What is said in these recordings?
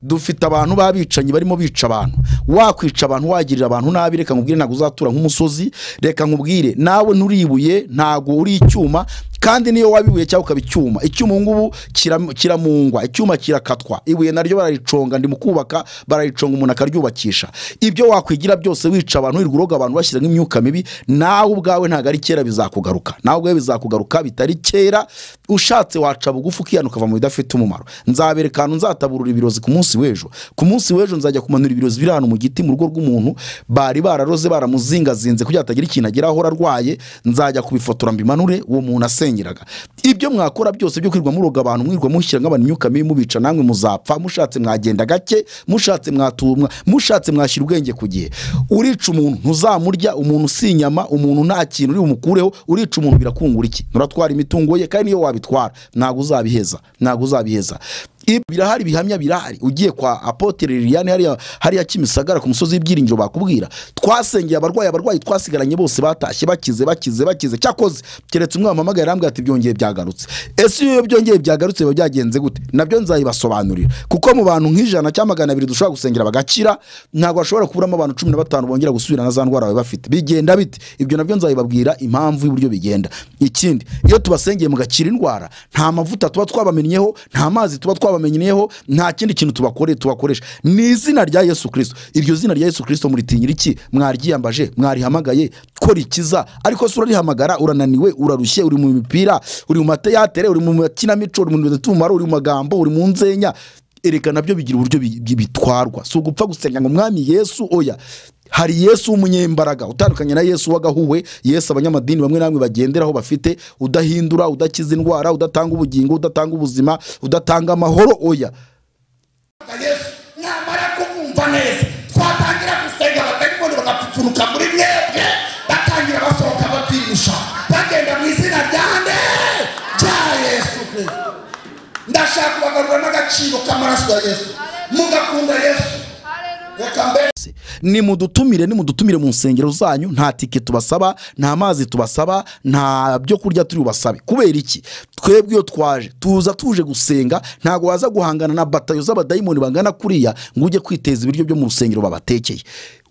dufite abantu b'abicanyi barimo bica abantu wakwica abantu wagirira abantu nabi reka nkubwire ntabwo uzatura nk'umusozi reka nkubwire nawe nturi ibuye ntabwo uri icyuma kandi niyo waba ibuye cyangwa ukaba icyuma icyuma ubu ngubu kiram- kiramungwa icyuma kirakatwa ibuye naryo barariconga ndi mu kubaka barariconga umuntu akaryubakisha ibyo wakwigira byose wica abantu wirirwa uroga abantu bashyizemo imyuka mibi nawe ubwawe ntabwo ari kera bizakugaruka nawe ubwawe bizakugaruka bitari kera ushatse waca bugufi ukihana ukava mu bidafite umumaro nzabereka ahantu nzataburura ibirozi ku munsi w'ejo ku munsi w'ejo nzajya kumanura ibirozi biri ahantu mu giti mu rugo rw'umuntu bari bararoze baramuzingazinze kugira ngo atagira ikintu ageraho arwaye nzajya kubifotora mbimanure uwo muntu asengeraga ibyo mwakora byose byo kwirirwa muroga abantu mwirirwa mushyiramo abantu imyuka mibi mubica namwe muzapfa mushatse mwagenda gake mushatse mwatumwa mushatse mwashyira ubwenge ku gihe urica umuntu ntuzamurya umuntu si inyama umuntu nta kintu uri bumukureho urica umuntu birakungura iki nuratwara imitungo ye kandi niyo wabitwara ntabwo uzabiheza ntabwo uzabiheza Ibi birahari bihamya birahari ugiye kwa apotere liliane hariya hariya kimisagara ku musozi w'ibyiringiro bakubwira twasengeye abarwayi abarwayi twasigaranye bose batashye bakize bakize bakize cyakoze keretse umwe wampamagaye arambwira ati byongeye byagarutse ese iyo byongeye byagarutse biba byagenze gute nabyo nzabibasobanurira kuko mu bantu nk'ijana cyangwa magana abiri dushobora gusengera bagakira ntabwo bashobora kuburamo abantu cumi na batanu bongera gusubira na za ndwara bari bafite bigenda bite ibyo nabyo nzabibabwira impamvu y'uburyo bigenda ikindi iyo tubasengeye mugakira indwara nta mavuta tuba twabamenyeho nta mazi tuba twabamenyeyeho nta kindi kintu tubakoreye tubakoresha ni izina rya yesu kirisito iryo zina rya yesu kirisito muritinyira iki mwaryiyambaje mwarihamagaye ko rikiza ariko se urarihamagara urananiwe urarushye uri mu mipira uri mu mateyatere uri mu makinamico uri mu bintu by'umumaro uri mu magambo uri mu nzenya ereka nabyo bigira uburyo bi- bi- bitwarwa si ugupfa gusenga ngo mwami yesu oya hari yesu w'umunyembaraga utandukanye na yesu w'agahuwe yesu abanyamadini bamwe namwe bagenderaho bafite udahindura udakiza indwara udatanga ubugingo udatanga ubuzima udatanga amahoro oya Kwa yesu mwamara kumwumva neza twatangira gusenga abadayimoni bagapfupfuruka muri mwebwe batangira basohoka bapirusha bagenda mu izina rya nde rya yesu kirisito ndashaka kubagarura n'agaciro k'amaraso ya yesu mugakunda yesu reka mbere se nimudutumire nimudutumire mu nsengero zanyu nta tike tubasaba nta mazi tubasaba nta byo kurya turi bubasabe kubera iki twebwe iyo twaje tuza tuje gusenga ntabwo waza guhangana na batayo z'abadayimoni bangana kuriya ngo ujye kwiteza ibiryo byo mu rusengero babatekeye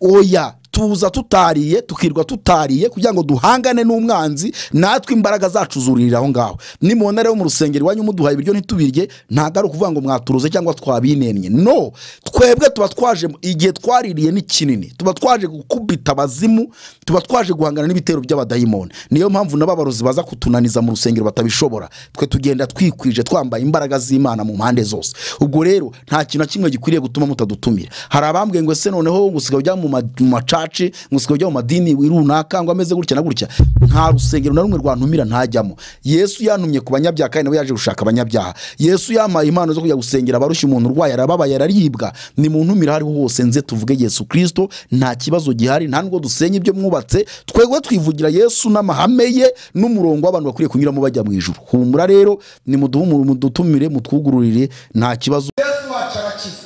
oya tuza tutariye tukirwa tutariye kugira ngo duhangane n'umwanzi natwe imbaraga zacu zuririra aho ngaho nimubona rero mu rusengero iwanyu muduhaye ibiryo ntitubirye ntabwo ari ukuvuga ngo mwaturuze cyangwa twabinennye no twebwe tuba twaje igihe twaririye ni kinini tuba twaje gukubita abazimu tuba twaje guhangana n'ibitero by'abadayimoni niyo mpamvu n'ababarozi baza kutunaniza mu rusengero batabishobora twe tugenda twikwije twambaye imbaraga z'imana mu mpande zose ubwo rero nta kintu na kimwe gikwiriye gutuma mutadutumira hari abambwiye ngo ese noneho ngo usigaye ujya mu ma- mu macaci ngo usigaye ujya mu madini runaka ngo ameze gutya na gutya nta rusengero na rumwe rwantumira ntajyamo yesu yantumye ku banyabyaha kandi nawe yaje gushaka abanyabyaha yesu yampaye impano zo kujya gusengera abarushya umuntu urwaye arababaye araribwa ni mu ntumire aho ariho hose nze tuvuge yesu kirisito nta kibazo gihari nta nubwo dusenya ibyo mwubatse twebwe twivugira yesu n'amahame ye n'umurongo w'abantu bakwiye kunyuramo bajya mu ijuru humura rero nimuduhumure mudutumire mutwugururire nta kibazo yesu wacu arakiza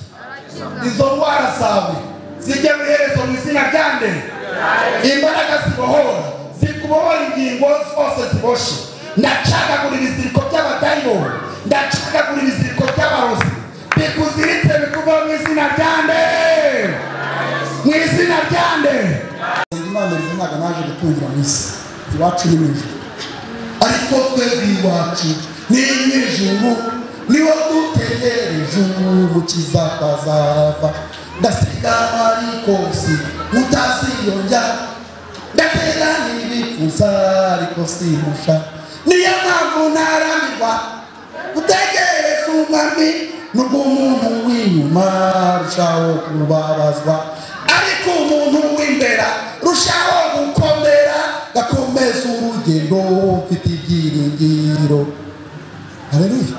izo ndwara zawe zijya mu iherezo mu izina rya nde imbaraga zibohora zikubohora ingingo zose ziboshye ndacagagura ibiziriko by'abadayimoni ndacagagura ibiziriko by'abarozi bikuziritse bikubaho mu izina rya nde mu izina rya nde imana izi ntabwo naje gutungira mu isi iwacu ni mu ijuru ariko twebwe iwacu ni nyijuru niwo dutegereje umukiza azava ndasiga arikosi mutaziyonja ndatega n'ibifuza ariko simusha niyo mpamvu ntarambirwa gutegereza umwami nubwo umuntu w'inyuma arushaho kubabazwa ariko umuntu w'imbera rushaho gukomera gakomeza urugendo mfite ibyiringiro haleluya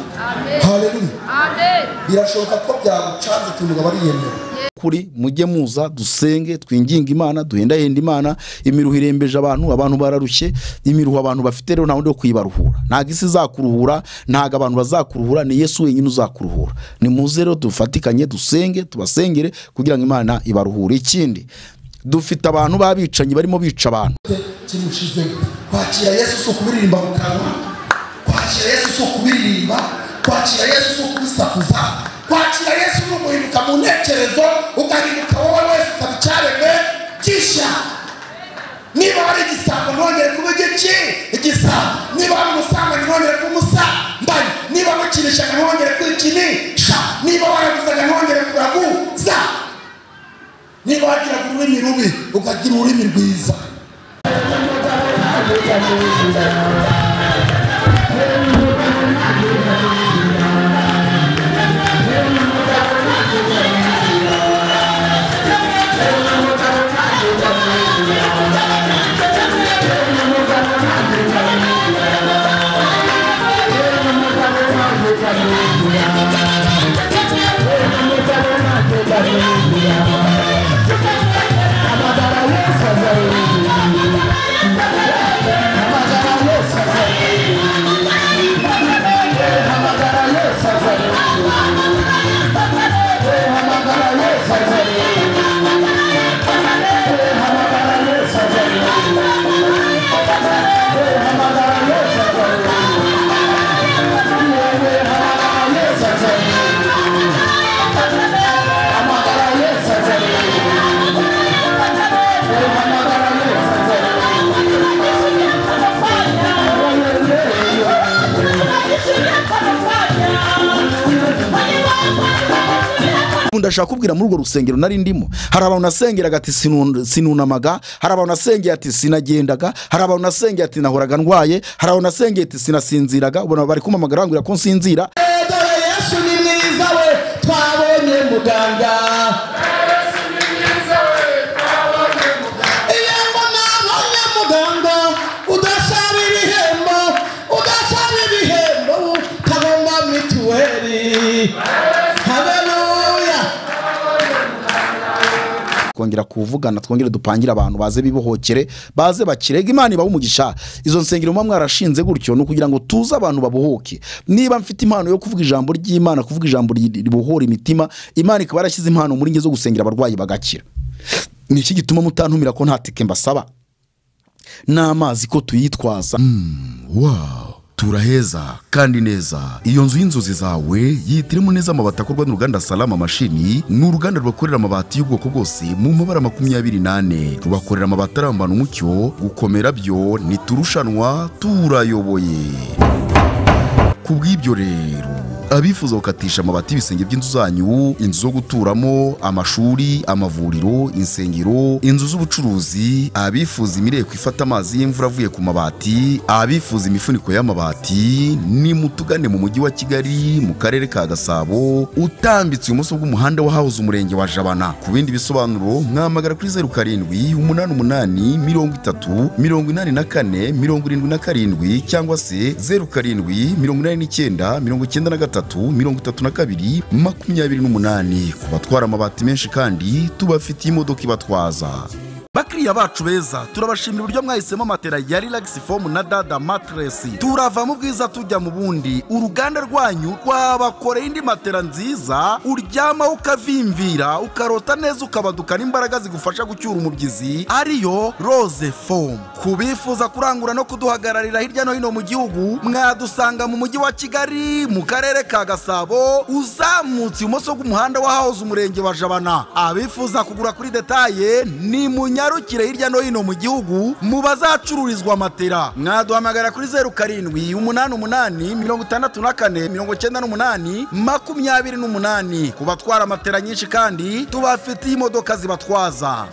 haleluya birashoboka ko byagucanze utuntu ukaba ariyemera kuri mujye muza dusenge twinginge imana duhendahenda imana imiruho irembeje abantu abantu bararushye imiruho abantu bafite rero nta wundi wo kuyibaruhura ntabwo isi izakuruhura ntabwo abantu bazakuruhura ni yesu wenyine uzakuruhura ni muze rero dufatikanye dusenge tubasengere kugira ngo imana ibaruhure ikindi dufite abantu b'abicanyi barimo bica abantu kimushize kwakira yesu si ukubiririmba mu kanwa kwakira yesu si ukubiririmba kwakira yesu si ukubisakuza kwakira yesu ni umuhinduka mu ntekerezo ugahinduka wowe wese ukaba icyaremwe gishya niba hari igisambo ntongere kuba igiki igisambo niba hari umusambanyi ntongere kuba umusambanyi niba wikinishaga ntongere kwikinisha niba waraguzaga ntongere kuraguza niba wagiraga ururimi rubi ukagira ururimi rwiza ubu ndashaka kubwira muri urwo rusengero nari ndimo hari abantu nasengeraga ati "Sinu- sinunamaga hari abantu nasengeye ati sinagendaga hari abantu nasengeye ati nahoraga ndwaye hari abantu nasengeye ati sinasinziraga ubona bari kumpamagara bambwira ko nsinzira dore yesu ni mwiza we twabonye muganga irembo ntabonye muganga udasaba ibihembo udasaba ibihembo utagomba mituweli haleluya twongera kuvugana twongere dupangire abantu baze bibohokere baze bakirega imana ibaha umugisha izo nsengero muba mwarashinze gutyo ni ukugira ngo tuze abantu babohoke niba mfite impano yo kuvuga ijambo ry'imana kuvuga ijambo ri- ribohora imitima imana ikaba yarashyize impano muri njye zo gusengera abarwayi bagakira ni iki gituma mutantumira ko nta tike mbasaba n'amazi ko tuyitwaza wow turaheza kandi neza iyo nzu y'inzozi zawe yihitiremo neza amabati akorwa n'uruganda salama mashini ni uruganda rubakorera amabati y'ubwoko bwose mu mabara makumyabiri n'ane rubakorera amabati arambana umucyo gukomera byo ntiturushanwa turayoboye ku bw'ibyo rero abifuza gukatisha amabati y'ibisenge by'inzu zanyu inzu zo guturamo amashuri amavuriro insengero inzu z'ubucuruzi abifuza imireko ifata amazi y'imvura avuye ku mabati abifuza imifuniko y'amabati ni mutugane mu mujyi wa kigali mu karere ka gasabo utambitse ibumoso bw'umuhanda wahahoze umurenge wa jabana ku bindi bisobanuro mwamagara kuri zeru karindwi umunani umunani mirongo itatu mirongo inani na kane mirongo irindwi na karindwi cyangwa se zeru karindwi mirongo inani n'icyenda mirongo icyenda na gatatu mirongo itatu na kabiri makumyabiri n'umunani ku batwara amabati menshi kandi tubafitiye imodoka ibatwaza bakiriya bacu beza turabashimira uburyo mwahisemo matera ya relax foam na dada matress turava mu bwiza tujya mu bundi uruganda rwanyu rwabakoreye indi matera nziza uryamaho ukavimvira ukarota neza ukabaduka n'imbaraga zigufasha gucyura umubyizi ariyo rose foam ku bifuza kurangura no kuduhagararira hirya no hino mu gihugu mwadusanga mu mujyi wa kigali mu karere ka gasabo uzamutse ibumoso bw'umuhanda wahahoze umurenge wa jabana abifuza kugura kuri detaye ni munyarukire hirya no hino mu gihugu mu bazacururizwa matera mwaduhamagara kuri zeru karindwi umunani umunani mirongo itandatu na kane mirongo icyenda n'umunani makumyabiri n'umunani ku batwara matera nyinshi kandi tubafitiye imodoka zibatwaza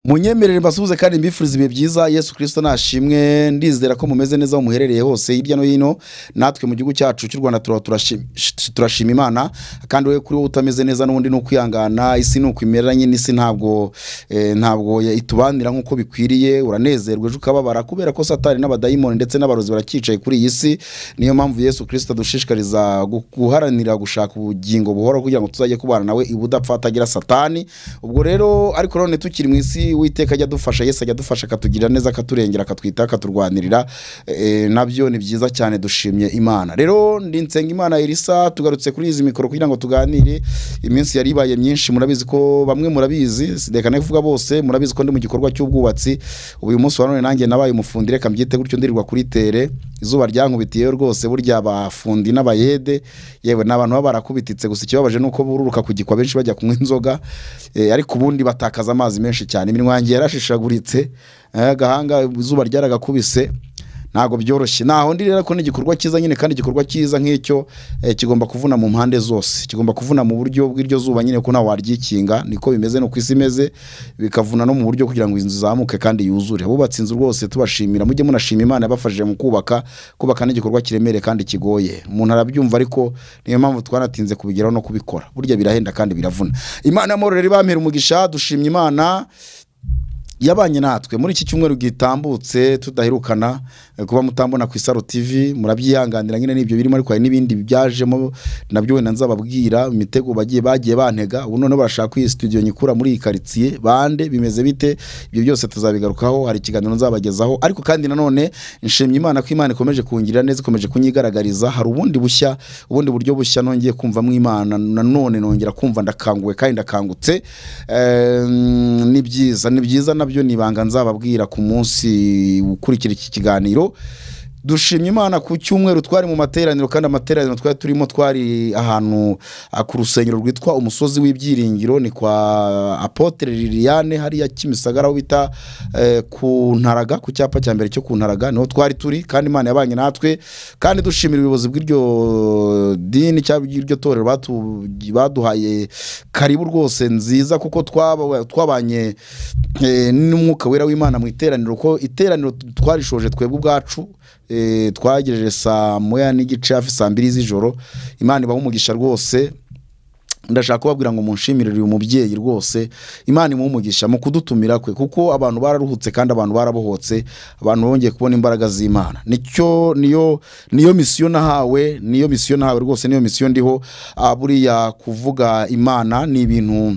munyemerere mbasuhuze kandi mbifuriza ibihe byiza yesu kirisito nashimwe ndizera ko mumeze neza aho muherereye hose hirya no hino natwe mu gihugu cyacu cy'u rwanda turaba turashim- sh- turashima imana kandi wowe kuri wowe utameze neza n'ubundi ni ukwihangana isi ni uko imera nyine isi ntabwo eh, ntabwo ya- itubanira nk'uko bikwiriye uranezerwa ejo ukababara kubera ko satani n'abadayimoni ndetse n'abarozi baracyicaye kuri iyi si niyo mpamvu yesu kirisito adushishikariza gu- guharanira gushaka ubugingo buhoraho kugira ngo tuzajye kubana nawe ubudapfa atagira satani ubwo rero ariko none tukiri mu isi witeka ajya adufasha yesu ajya adufasha akatugirira neza akaturengera akatwitaho akaturwanirira eh, nabyo ni byiza cyane dushimye imana rero ndi nsenga imana elisa tugarutse kuri izi mikoro kugira ngo tuganire iminsi yari ibaye myinshi murabizi ko bamwe murabizi reka ne kuvuga bose murabizi ko ndi mu gikorwa cy'ubwubatsi uyu munsi wa none nanjye nabaye umufundi reka mbyite gutyo ndirirwa kuri tere izuba ryankubitiyeyo rwose burya abafundi n'abayede yewe ni abantu baba barakubititse gusa ikibabaje ni uko bururuka ku gikwa benshi bajya kunywa inzoga eh, ariko ubundi batakaza amazi menshi cyane iminwa yanjye yarashishaguritse eh, agahanga izuba ryaragakubise ntabwo byoroshye naho ndi rero ko ni igikorwa cyiza nyine kandi igikorwa cyiza nk'icyo eh, kigomba kuvuna mu mpande zose kigomba kuvuna mu buryo bw'iryo zuba nyine ko ntawe waryikinga niko bimeze no ku isi imeze bikavuna no mu buryo kugira ngo inzu izamuke kandi yuzure abubatse inzu rwose tubashimira mujye munashima imana yabafashije mu kubaka kubaka n'igikorwa kiremereye kandi kigoye umuntu arabyumva ariko niyo mpamvu twanatinze kubigeraho no kubikora burya birahenda kandi biravuna imana y'amahoro rero ibampera umugisha dushimye imana yabanye natwe muri iki cyumweru gitambutse tudaherukana eh, kuba mutambona ku isaro tv murabyihanganira nyine n'ibyo birimo ariko hari n'ibindi byajemo nabyo wenda nzababwira imitego bagiye bagiye bantega ubu noneho barashaka ko iyi studio nyikura muri iyi karitsiye bande bimeze bite ibyo byose tuzabigarukaho hari ikiganiro nzabagezaho ariko kandi nanone nshimye imana ko imana ikomeje kungirira neza ikomeje kunyigaragariza hari ubundi bushya ubundi buryo bushya nongeye kumvamo imana nanone nongera kumva ndakanguwe kandi ndakangutse Eh, ni byiza ni byiza nabyo ni ibanga nzababwira ku munsi ukurikira iki kiganiro dushimye imana ku cyumweru twari mu materaniro kandi amateraniro twari turimo twari ahantu ah, ku rusengero rwitwa umusozi w'ibyiringiro ni kwa apotre liliane hariya kimisagara aho bita eh, ku ntaraga ku cyapa cya mbere cyo ku ntaraga niho twari turi kandi imana yabanye natwe kandi dushimira ubuyobozi bw'iryo dini cyangwa iryo torero batu- baduhaye karibu rwose nziza kuko twaba- twabanye eh, n'umwuka wera w'imana mu iteraniro ko iteraniro twarishoje twebwe ubwacu eh, twagejeje saa moya n'igice hafi saa mbiri z'ijoro imana ibaha umugisha rwose ndashaka kubabwira ngo munshimirire uyu mubyeyi rwose imana imumugisha mu kudutumira kwe kuko abantu bararuhutse kandi abantu barabohotse abantu bongeye kubona imbaraga z'imana nicyo niyo niyo misiyo nahawe niyo misiyo nahawe rwose niyo misiyo ndiho Ah, buriya kuvuga imana ni ibintu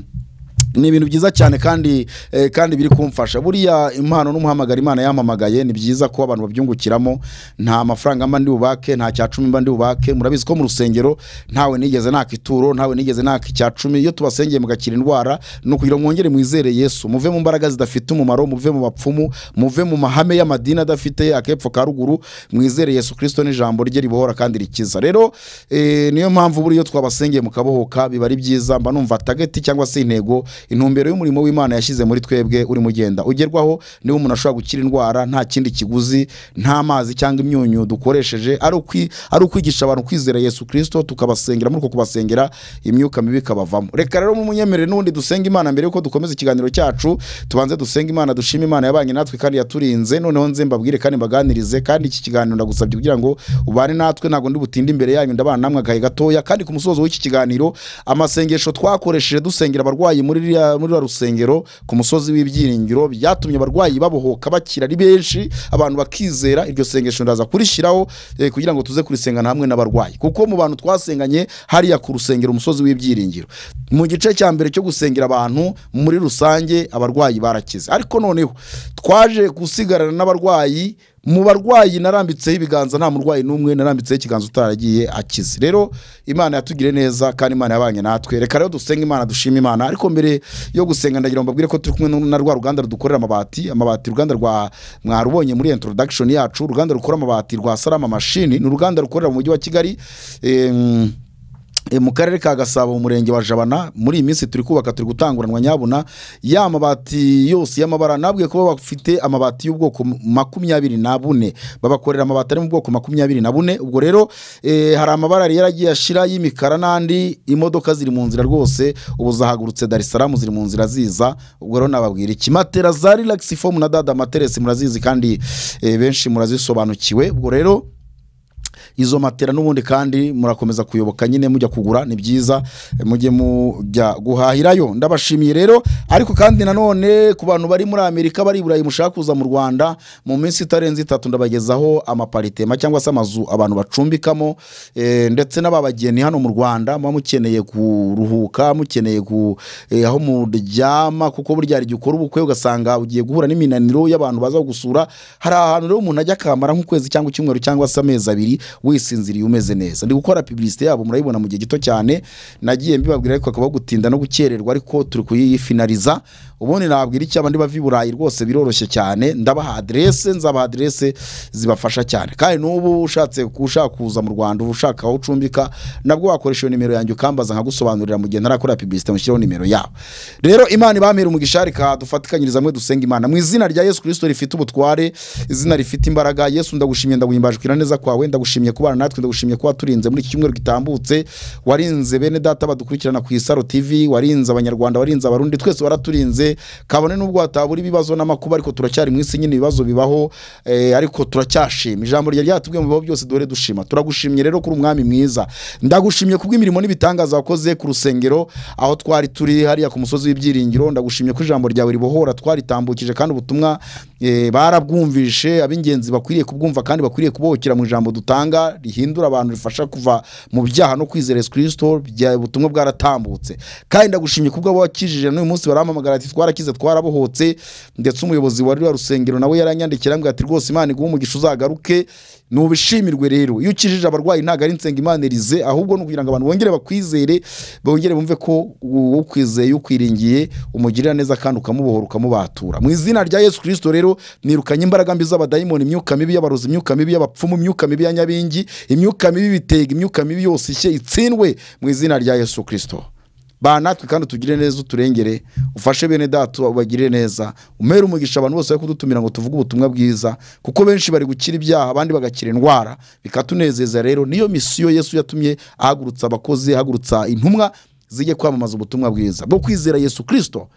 ni ibintu byiza cyane kandi eh, kandi biri kumfasha buriya impano n'umuhamagara imana yampamagaye ni byiza ko abantu babyungukiramo nta mafaranga mba ndi bubake nta cya cumi mba ndi bubake murabizi ko mu rusengero ntawe nigeze naka ituro ntawe nigeze naka icya cumi iyo tubasengeye mugakira indwara ni ukugira ngo mwongere mwizere yesu muve mu mbaraga zidafite umumaro muve mu bapfumu muve mu mahame y'amadini adafite akepfo ka ruguru mwizere yesu kirisito n'ijambo rye ribohora kandi rikiza rero eh, niyo mpamvu buriya iyo twabasengeye mukabohoka biba ari byiza mba numva tageti cyangwa se intego intumbero y'umurimo w'imana yashyize muri twebwe urimo ugenda ugerwaho niba umuntu ashobora gukira indwara nta kindi kiguzi nta mazi cyangwa imyunyu dukoresheje ari ukwi- ari ukwigisha abantu kwizera yesu kirisito tukabasengera muri uko kubasengera imyuka mibi ikabavamo reka rero mumunyemerere n'ubundi dusenga imana mbere yuko dukomeza ikiganiro cyacu tubanze dusenga imana dushima imana yabanye natwe kandi yaturinze noneho nze mbabwire kandi mbaganirize kandi iki kiganiro ndagusabye kugira ngo ubane natwe ntabwo ndi butinde imbere yanyu ndabana namwe agahe gatoya kandi ku musozo w'iki kiganiro amasengesho twakoresheje dusengera abarwayi muri ririya- muri rwa rusengero ku musozi w'ibyiringiro byatumye abarwayi babohoka bakira ari benshi abantu bakizera iryo sengesho ndaza kurishyiraho eh, kugira ngo tuze kurisengana hamwe n'abarwayi kuko mu bantu twasenganye hariya ku rusengero umusozi w'ibyiringiro mu gice cya mbere cyo gusengera abantu muri rusange abarwayi barakize ariko noneho twaje gusigarana n'abarwayi mu barwayi narambitseho ibiganza nta murwayi n'umwe narambitseho ikiganza utaragiye akize rero imana yatugire neza kandi imana yabanye natwe reka rero dusenga imana dushima imana ariko mbere yo gusenga ndagira ngo mbabwire ko turi kumwe na rwa ruganda rudukorera amabati amabati uruganda rwa mwarubonye muri introduction yacu uruganda rukora amabati rwa salama mashini ni uruganda rukorera mu mujyi wa kigali em, E, mu karere ka gasabo mu murenge wa jabana muri iyi minsi turi kubaka turi gutanguranwa nyabuna ya mabati yose y'amabara nabwiye kuba bafite amabati y'ubwoko m- makumyabiri na bune babakorera amabati ari mu bwoko makumyabiri na bune ubwo rero e, hari amabara yari yaragiye ashira y'imikara n'andi imodoka ziri mu nzira rwose ubu zahagurutse dar es salaam ziri mu nzira ziza ubwo rero nababwira iki matera za relax foam na dada materesi murazizi kandi e, benshi murazisobanukiwe ubwo rero izo matera n'ubundi kandi murakomeza kuyoboka nyine mujya kugura ni byiza mujye mujya guhahirayo ndabashimiye rero ariko kandi nanone ku bantu bari muri amerika bari i burayi mushaka kuza mu rwanda mu minsi itarenze itatu ndabagezaho amaparitema cyangwa se amazu abantu bacumbikamo eh, ndetse n'ababageni hano mu rwanda muba mukeneye kuruhuka mukeneye ku eh, aho muryama kuko burya hari igihe ukora ubukwe ugasanga ugiye guhura n'iminaniro y'abantu baza gusura hari ahantu rero umuntu ajya akamara nk'ukwezi cyangwa icyumweru cyangwa se amezi abiri wisinziriye umeze neza ndi gukora pibilisite yabo murayibona mu gihe gito cyane nagiye mbibabwira ariko hakaba gutinda no gukererwa ariko turi kuyifinariza ubundi nabwira icyaba ndi bava i burayi rwose biroroshye cyane ndabaha aderese nzabaha aderese zibafasha cyane kandi n'ubu ushatse ushaka kuza mu rwanda uba ushaka aho ucumbika nabwo wakoresha iyo nimero yanjye ukambaza nkagusobanurira mu gihe ntarakora pibilisite mushyiraho nimero yabo rero imana ibamere umugisha reka dufatikanyirize hamwe dusenga imana mu izina rya yesu kirisito rifite ubutware izina rifite imbaraga yesu ndagushimiye ndaguhimbaje kwira neza kwawe ndagushimiye kubana natwe ndagushimiye kuba turinze muri iki cyumweru gitambutse warinze bene data badukurikirana ku isaro tv warinze abanyarwanda warinze abarundi twese waraturinze kabone n'ubwo hatabura ibibazo n'amakuba ariko turacyari mu isi nyine ibibazo bibaho eh, ariko turacyashima ijambo rya ryatubwiye mu bibaho byose dore dushima turagushimye rero kuri umwami mwiza ndagushimye kubw'imirimo n'ibitangaza wakoze ku rusengero aho twari turi hariya ku musozi w'ibyiringiro ndagushimye ko ijambo ryawe ribohora twaritambukije kandi ubutumwa eh, barabwumvishe ab'ingenzi bakwiriye kubwumva kandi bakwiriye kubokera mu ijambo dutanga rihindura abantu rifasha kuva mu byaha no kwizera yesu kirisito bya- ubutumwa bwaratambutse kandi ndagushimye kubwo abo wakijije n'uyu munsi barampamagara ati twarakize twarabohotse ndetse umuyobozi wa ruriya rusengero nawe yaranyandikira ambwira ati rwose imana iguhe umugisha uzagaruke nubishimirwe rero iyo ukijije abarwayi ntabwo ari nsenga imana irize ahubwo ni ukugira ngo abantu bongere bakwizere bongere bumve ko u- ukwizeye ukwiringiye umugirira neza kandi ukamubohora ukamubatura mu izina rya yesu kirisito rero nirukanye imbaraga mbi z'abadayimoni imyuka mibi y'abarozi imyuka mibi y'abapfumu imyuka mibi ya nyabingi imyuka mibi y'ibitega imyuka mibi yose ishye itsindwe mu izina rya yesu kirisito ba natwe kandi utugire neza uturengere ufashe bene data ubagirire neza umere umugisha abantu bose bari kudutumira ngo tuvuge ubutumwa bwiza kuko benshi bari gukira ibyaha abandi bagakira indwara bikatunezeza rero niyo misiyo yesu yatumye ahagurutsa abakozi ahagurutsa intumwa zijye kwamamaza ubutumwa bwiza bwo kwizera yesu kirisito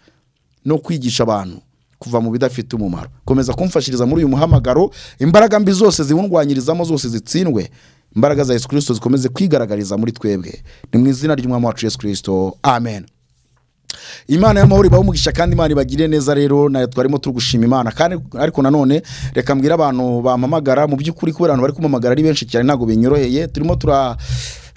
no kwigisha abantu kuva mu bidafite umumaro komeza kumfashiriza muri uyu muhamagaro imbaraga mbi zose ziwundwanyirizamo zose zitsindwe imbaraga za yesu kirisito zikomeze kwigaragariza muri twebwe ni mu izina ry'umwami wacu yesu kirisito amen imana y'amahoro ibahe umugisha kandi imana ibagire neza rero nayo twarimo tugushima imana kandi ariko nanone reka mbwire abantu bampamagara mu by'ukuri kubera abantu bari kumamagara ari benshi cyane ntabwo binyoroheye turimo tura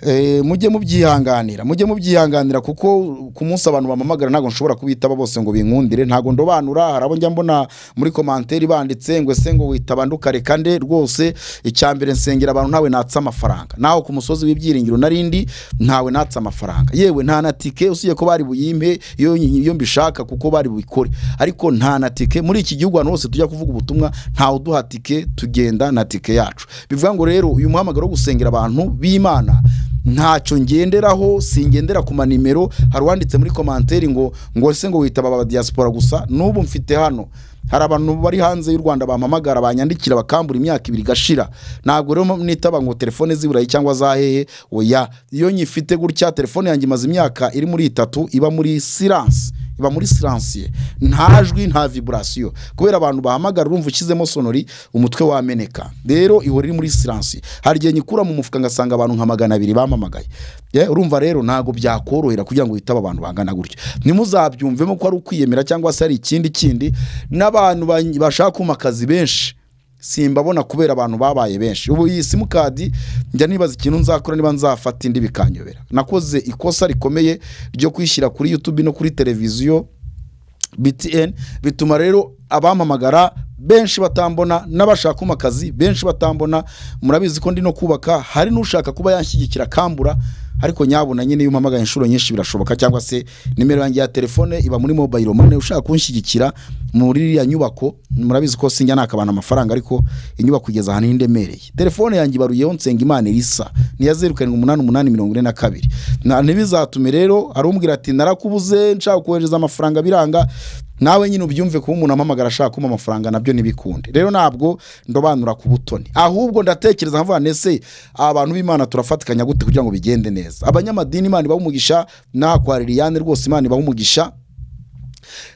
Eh, mujye mubyihanganira mujye mubyihanganira kuko ku munsi abantu bamamagara ntabwo nshobora kubitaba bose ngo binkundire ntabwo ndobanura hari abo njya mbona muri komantere banditse ngo ese ngo witaba ndukareka nde rwose icyambere nsengera abantu ntawe natse amafaranga naho ku musozi w'ibyiringiro narindi ntawe natse amafaranga yewe nta na tike usibye ko bari buyimpe iyo iyo mbishaka kuko bari bukore ariko nta na tike muri iki gihugu ahantu hose tujya kuvuga ubutumwa ntawe uduha tike tugenda na tike yacu bivuga ngo rero uyu muhamagaro wo gusengera abantu b'imana ntacyo ngenderaho singendera ku manimero hari uwanditse muri komanteri ngo ngo ese ngo witaba aba diaspora gusa n'ubu mfite hano hari abantu bari hanze y'u rwanda bampamagara banyandikira bakambura imyaka ibiri igashira ntabwo rero nitaba ngo telefone z'iburayi cyangwa za hehe oya iyo nyifite gutya telefone yanjye imaze imyaka iri muri itatu iba muri silence iba muri siransiye nta jwi nta viburasiyo kubera abantu bahamagara urumva ushyizemo sonori umutwe wameneka rero ihora iri muri siransiye hari igihe nyikura mu mufuka ngasanga abantu nka magana abiri bampamagaye Ye, urumva rero ntabwo byakorohera kugira ngo hitaba abantu bangana gutya ntimuzabyumvemo ko ari ukwiyemera cyangwa se hari ikindi kindi n'abantu ba- bashaka kuma akazi benshi simbabona kubera abantu babaye benshi ubu iyi simukadi njya nibaza ikintu nzakora niba nzafata indi bikanyobera nakoze ikosa rikomeye ryo kwishyira kuri youtube no kuri televiziyo btn bituma rero abampamagara benshi batambona n'abashaka kuma akazi benshi batambona murabizi ko ndi no kubaka hari n'ushaka kuba yanshyigikira akambura ariko nyabona nyine iyo umpamagaye inshuro nyinshi birashoboka cyangwa se nimero yanjye ya telefone iba muri mobile money ushaka kunshyigikira muri iriya nyubako murabizi ko sinjya nakabana amafaranga ariko inyubako igeze ahantu hindemereye telefone yanjye ibaruyeho nsenga imana irisa niya zeru karindwi umunani umunani mirongo ine na kabiri Na- ntibizatume rero hari umbwira ati narakubuze nshaka kohereza amafaranga biranga nawe nyine ubyumve kuba umuntu ampamagara ashaka kumpa amafaranga nabyo ntibikunde rero ntabwo ndobanura ku butoni ahubwo ndatekereza nkavuga nese abantu b'imana turafatikanya gute kugira ngo bigende neza abanyamadini imana ibaha umugisha naha kwa liliane rwose imana ibaha umugisha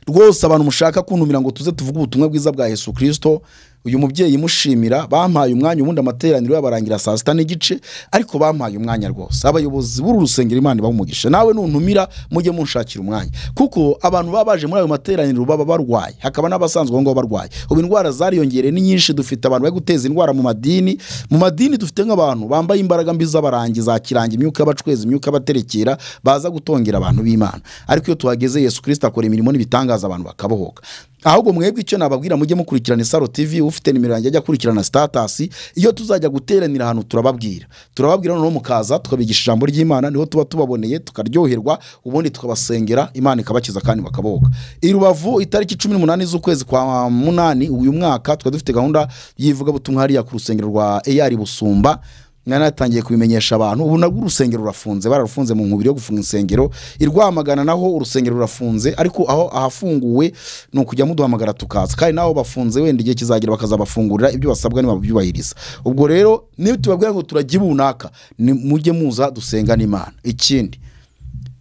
rwose abantu mushaka kuntumira ngo tuze tuvuge ubutumwa bwiza bwa yesu kirisito uyu mubyeyi imushimira bampaye umwanya ubundi amateraniro yabarangira saa sita n'igice ariko bampaye umwanya rwose abayobozi b'uru rusengero imana ibaha umugisha nawe nuntumira mujye munshakira umwanya kuko abantu baba baje muri ayo materaniro baba barwaye hakaba n'abasanzwe aho ngaho barwaye ubu indwara zariyongereye ni nyinshi dufite abantu bari guteza indwara mu madini mu madini dufite nk'abantu bambaye imbaraga mbi z'abarangi za kiranga imyuka y'abacwezi imyuka y'abaterekera baza gutongera abantu b'imana ariko iyo tuhageze yesu kirisita akora imirimo n'ibitangaza abantu bakabohoka ahubwo mwebwe icyo nababwira mujye mukurikirana isaro tv ufite nimero yanjye ajya akurikirana sitatasi iyo tuzajya guteranira ahantu turababwira turababwira noneho mukaza tukabigisha ijambo ry'imana niho tuba tubaboneye tukaryoherwa ubundi tukabasengera imana ikabakiza kandi bakabohoka i rubavu itariki cumi n'umunani z'ukwezi kwa munani uyu mwaka tukaba dufite gahunda y'ivugabutumwa hariya ku rusengero rwa eyari busumba nanatangiye kubimenyesha abantu ubu nabwo urusengero rurafunze bararufunze mu nkubiri yo gufunga insengero i rwamagana naho urusengero rurafunze ariko aho ahafunguwe ni ukujya muduhamagara tukaza kandi naho bafunze wenda igihe kizagera bakazabafungurira ibyo basabwa ntibabyubahiriza ubwo rero niyo tubabwira ngo turagira runaka ni mujye muza dusengane imana ikindi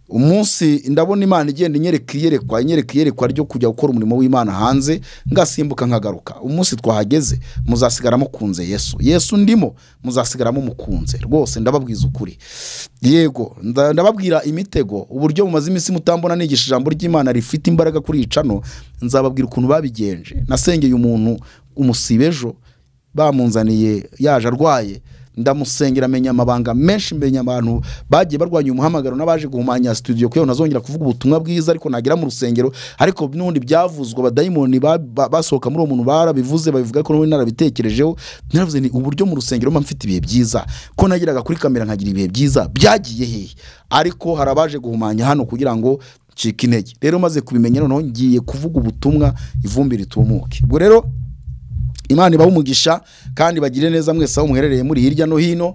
umunsi ndabona imana igenda inyereka iyerekwa inyereka iyerekwa ryo kujya gukora umurimo w'imana hanze ngasimbuka nkagaruka umunsi twahageze muzasigaramo kunze yesu yesu ndimo muzasigaramo mukunze rwose ndababwiza ukuri yego nda- ndababwira imitego uburyo bumaze iminsi mutambona nigisha ijambo ry'imana rifite imbaraga kuri icano nzababwira ukuntu babigenje nasengeye umuntu umusiba ejo bamunzaniye yaje arwaye ndamusengera amenya amabanga menshi menya abantu bagiye barwanya umuhamagaro n'abaje guhumanya studio kuko ntazongera kuvuga ubutumwa bwiza ariko nagera mu rusengero ariko n'ubundi byavuzwe abadayimoni ba- ba- basohoka muri uwo muntu barabivuze babivuga ko nawe narabitekerejeho naravuze ni uburyo mu rusengero mba mfite ibihe byiza ko nageraga kuri kamera nkagira ibihe byiza byagiye hehe ariko hari abaje guhumanya hano kugira ngo ncike intege rero maze kubimenya noneho ngiye kuvuga ubutumwa ivumbi ritumuke ubwo rero imana ibahe umugisha kandi bagire neza mwese aho muherereye muri hirya no hino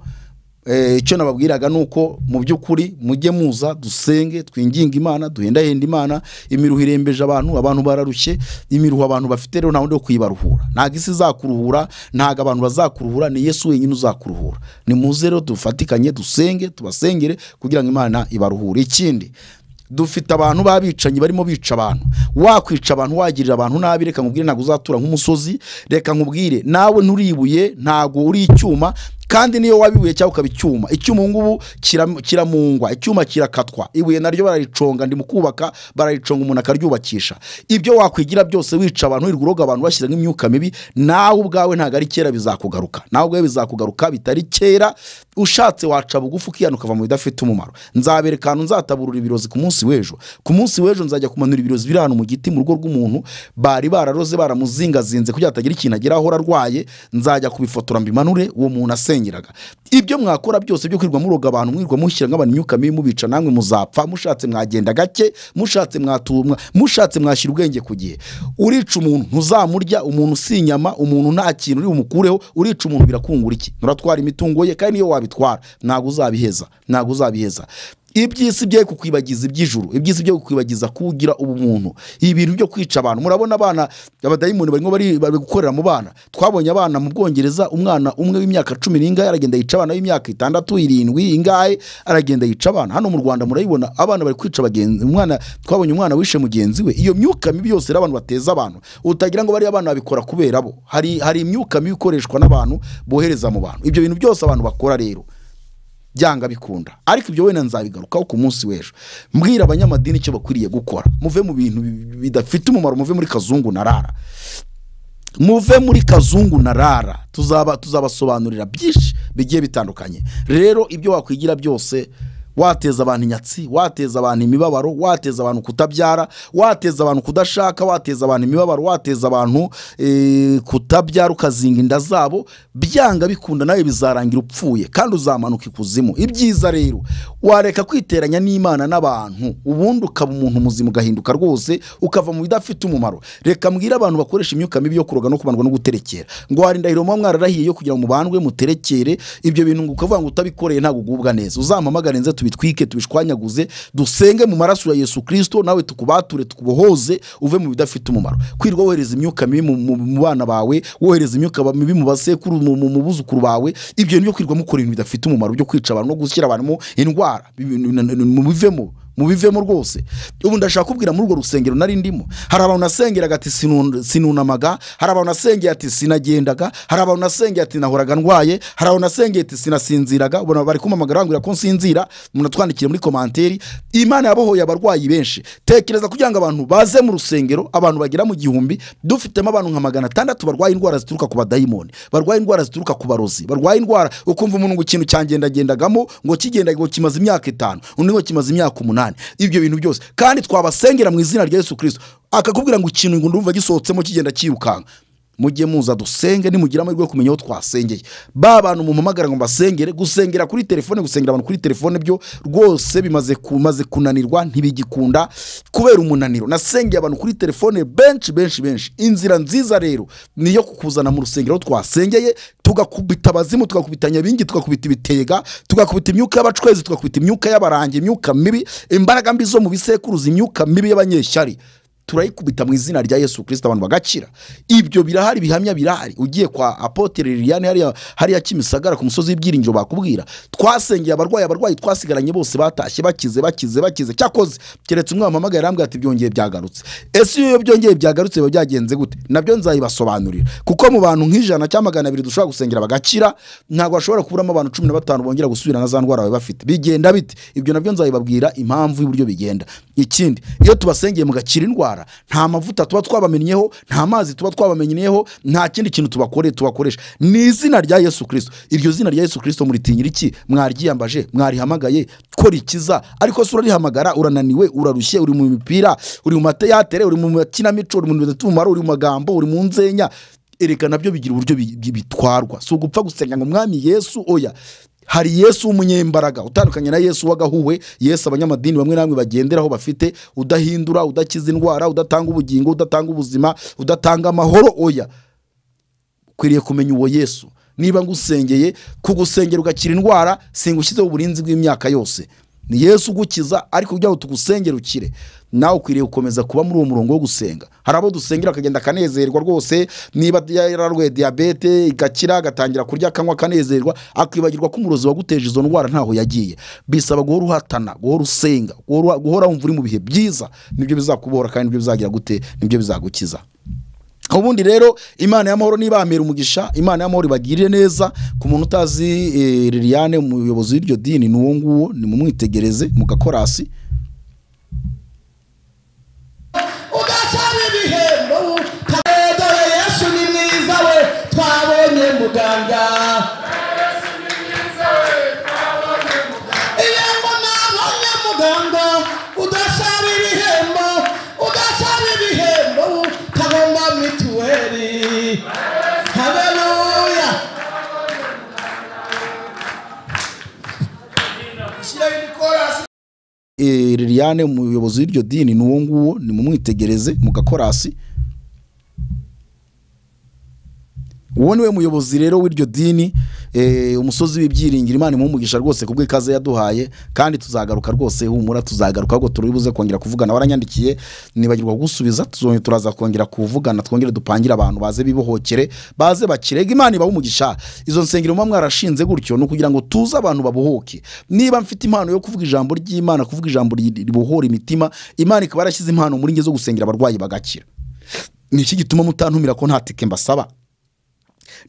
Eh, icyo nababwiraga ni uko mu by'ukuri mujye muza dusenge twinginge imana duhendahenda imana imiruho irembeje abantu abantu bararushye imiruho abantu bafite rero nta wundi wo kuyibaruhura ntabwo isi izakuruhura ntabwo abantu bazakuruhura ni yesu wenyine uzakuruhura ni muze rero dufatikanye dusenge tubasengere kugira ngo imana ibaruhure ikindi dufite abantu b'abicanyi barimo bica abantu wakwica abantu wagirira abantu nabi reka nkubwire ntabwo uzatura nk'umusozi reka nkubwire nawe nturi ibuye ntabwo uri icyuma kandi niyo waba ibuye cyangwa ukaba icyuma icyuma ubu ngubu kiram- kiramungwa icyuma kirakatwa ibuye naryo barariconga ndi mu kubaka barariconga umuntu akaryubakisha ibyo wakwigira byose wica abantu wirirwa uroga abantu bashyiramo imyuka mibi nawe ubwawe ntabwo ari kera bizakugaruka nawe ubwawe bizakugaruka bitari kera ushatse waca bugufi ukihana ukava mu bidafite umumaro nzabereka ahantu nzataburura ibirozi ku munsi w'ejo ku munsi w'ejo nzajya kumanura ibirozi biri ahantu mu giti mu rugo rw'umuntu bari bararoze baramuzingazinze kugira ngo hatagira ikintu ageraho arwaye nzajya kubifotora mbimanure uwo muntu asengeraga ibyo mwakora byose byo kwirirwa muroga abantu mwirirwa mushyira nk'abantu imyuka mibi mubica namwe muzapfa mushatse mwagenda gake mushatse mwatumwa mushatse mwashyira ubwenge ku gihe urica umuntu ntuzamurya umuntu si inyama umuntu nta kintu uri bumukureho urica umuntu birakungura iki nuratwara imitungo ye kandi niyo wabitwara ntabwo uzabiheza ntabwo uzabiheza iby'isi bye kukwibagiza iby'ijuru iby'isi bye kukwibagiza kugira ubumuntu ibintu byo kwica abantu murabona abana abadayimoni barimo bari bari gukorera mu bana twabonye abana mu bwongereza umwana umwe w'imyaka cumi n'ingahe aragenda yica abana b'imyaka itandatu irindwi ingahe aragenda yica abana hano mu rwanda murayibona abana bari kwica bagenzi umwana twabonye umwana wishe mugenzi we iyo myuka mibi yose rero abantu bateza abantu utagira ngo bariya abana babikora kubera bo hari hari imyuka mibi ikoreshwa n'abantu bohereza mu bantu ibyo bintu byose abantu bakora rero byanga bikunda ariko ibyo wenda nzabigarukaho ku munsi w'ejo mbwira abanyamadini icyo bakwiriye gukora muve mu bintu bi- bidafite umumaro muve muri kazungu na rara muve muri kazungu na rara tuzaba tuzabasobanurira byinshi bigiye bitandukanye rero ibyo wakwigira byose wateza abantu inyatsi wateza abantu imibabaro wateza abantu kutabyara wateza abantu kudashaka wateza abantu imibabaro wateza abantu eh, kutabyara ukazinga inda zabo byanga bikunda nawe bizarangira upfuye kandi uzamanuka ikuzimu ibyiza rero wareka kwiteranya n'imana n'abantu ubundi ukaba umuntu muzima ugahinduka rwose ukava mu bidafite umumaro reka mbwire abantu bakoresha imyuka mibi yo kuroga no kubandwa no guterekera ngo hari indahiro muba mwararahiye yo kugira ngo mubandwe muterekere ibyo bintu ngo ukavuga ngo utabikoreye ntabwo ugubwa neza uzampamagare nze tubitwike tubishwanyaguze dusenge mu maraso ya yesu kirisito nawe tukubature tukubohoze uve mu bidafite umumaro kwirwa wohereza imyuka mibi mu- mu mu bana bawe wohereza imyuka ba- mibi mu basekuru mu- mu mu buzukuru bawe ibyo bintu byo kwirwa mukora ibintu bidafite umumaro byo kwica abantu no gushyira abantu mu indwara bibi- ni- ni- ni- mubivemo mubivemo rwose ubu ndashaka kubwira muri urwo rusengero nari ndimo hari abantu nasengeraga ati "Sinu- sinunamaga hari abantu nasengeye ati sinagendaga hari abantu nasengeye ati nahoraga ndwaye hari abantu nasengeye ati sinasinziraga ubona bari kumpamagara bambwira ko nsinzira munatwandikire muri komanteri imana yabohoye abarwayi benshi tekereza kugira ngo abantu baze mu rusengero abantu bagera mu gihumbi dufitemo abantu nka magana atandatu barwaye indwara zituruka ku badayimoni barwaye indwara zituruka ku barozi barwaye indwara ukumva umuntu ngo ikintu cyangendagendagamo ngo kigenda ngo kimaze imyaka itanu undi ngo kimaze imyaka umunani ibyo bintu byose kandi twabasengera mu izina rya yesu kirisito akakubwira ngo ikintu ngo ndumva gisohotsemo kigenda cyirukanka mujye muza dusenge nimugira amahirwe yo kumenya aho twasengeye ba bantu mumpamagara ngo mbasengere gusengera kuri telefone gusengera abantu kuri telefone byo rwose bimaze kumaze kunanirwa ntibigikunda kubera umunaniro nasengeye abantu kuri telefone benshi benshi benshi inzira nziza rero ni iyo kukuzana mu rusengero aho twasengeye tugakubita abazimu tugakubita nyabingi tugakubita ibitega tugakubita imyuka y'abacwezi tugakubita imyuka y'abarangi imyuka mibi imbaraga mbi zo mu bisekuruza imyuka mibi y'abanyeshyari turayikubita mu izina rya yesu kirisita abantu bagacira ibyo birahari bihamya birahari ugiye kwa apotere liliane hariya hariya kimisagara ku musozi w'ibyiringiro bakubwira twasengeye abarwayi abarwayi twasigaranye bose batashye bakize bakize bakize cyakoze keretse umwe wampamagaye arambwira ati byongeye byagarutse ese iyo byongeye byagarutse biba byagenze gute nabyo nzabibasobanurira kuko mu bantu nk'ijana cyangwa magana abiri dushobora gusengera bagakira ntabwo bashobora kuburamo abantu cumi na batanu bongera gusubira na za ndwara bari bafite bigenda bite ibyo nabyo nzabibabwira impamvu y'uburyo bigenda ikindi iyo tubasengeye mugakira indwara nta mavuta tuba twabamenyeho nta mazi tuba twabamenyeyeho nta kindi kintu tubakore tubakoresha ni izina rya yesu kirisito iryo zina rya yesu kirisito muritinyira iki mwaryiyambaje mwarihamagaye ko rikiza ariko se urarihamagara urananiwe urarushye uri mu mipira uri mu mateyatere uri mu makinamico uri mu bintu bidafite umumaro uri mu magambo uri mu nzenya ereka nabyo bigira uburyo bi- bi- bitwarwa si ugupfa gusenga ngo mwami yesu oya hari yesu w'umunyembaraga utandukanye na yesu w'agahuwe yesu abanyamadini bamwe namwe bagenderaho bafite udahindura udakiza indwara udatanga ubugingo udatanga ubuzima udatanga amahoro oya ukwiriye kumenya uwo yesu niba ngusengeye kugusengera ugakira indwara singushyizeho uburinzi bw'imyaka yose ni yesu ugukiza ariko kugira ngo tugusengere ukire nawe ukwiriye gukomeza kuba muri uwo murongo wo gusenga hari abo dusengera akagenda akanezerwa rwose niba yararwaye diyabete igakira agatangira kurya akanywa akanezerwa akibagirwa ko umurozi waguteje izo ndwara ntaho yagiye bisaba guhora uhatana guhora usenga guhora guhora wumva uri mu bihe byiza nibyo bizakubohora kandi nibyo bizagira gute nibyo bizagukiza ubundi rero imana y'amahoro nibambera umugisha imana y'amahoro ibagirire neza ku muntu utazi eh, liliane umuyobozi w'iryo dini ni uwo nguwo nimumwitegereze mu gakorasi ugasaba ibihembo dore yesu ni mwiza we twabonye muganga ibihembo ntabonye muganga udasaba ibihembo udasaba ibihembo tagomba mituweli haleluya shyiraho ibikorasi Eh, liliane umuyobozi w'iryo dini ni uwo nguwo nimumwitegereze mu gakorasi uwo niwe muyobozi rero w'iryo dini eh, umusozi w'ibyiringiro imana imumugisha rwose ku bw'ikaze yaduhaye kandi tuzagaruka rwose humura tuzagaruka ahubwo turibuze kongera kuvugana waranyandikiye nibagirwa gusubiza tuzongera turaza kongera kuvugana twongere dupangire abantu baze bibohokere baze bakirega imana ibahe umugisha izo nsengero muba mwarashinze gutyo ni ukugira ngo tuze abantu babohoke niba mfite impano yo kuvuga ijambo ry'imana kuvuga ijambo ri- ribohora imitima imana ikaba yarashyize impano muri nge zo gusengera abarwayi bagakira ni iki gituma mutantumira ko nta tike mbasaba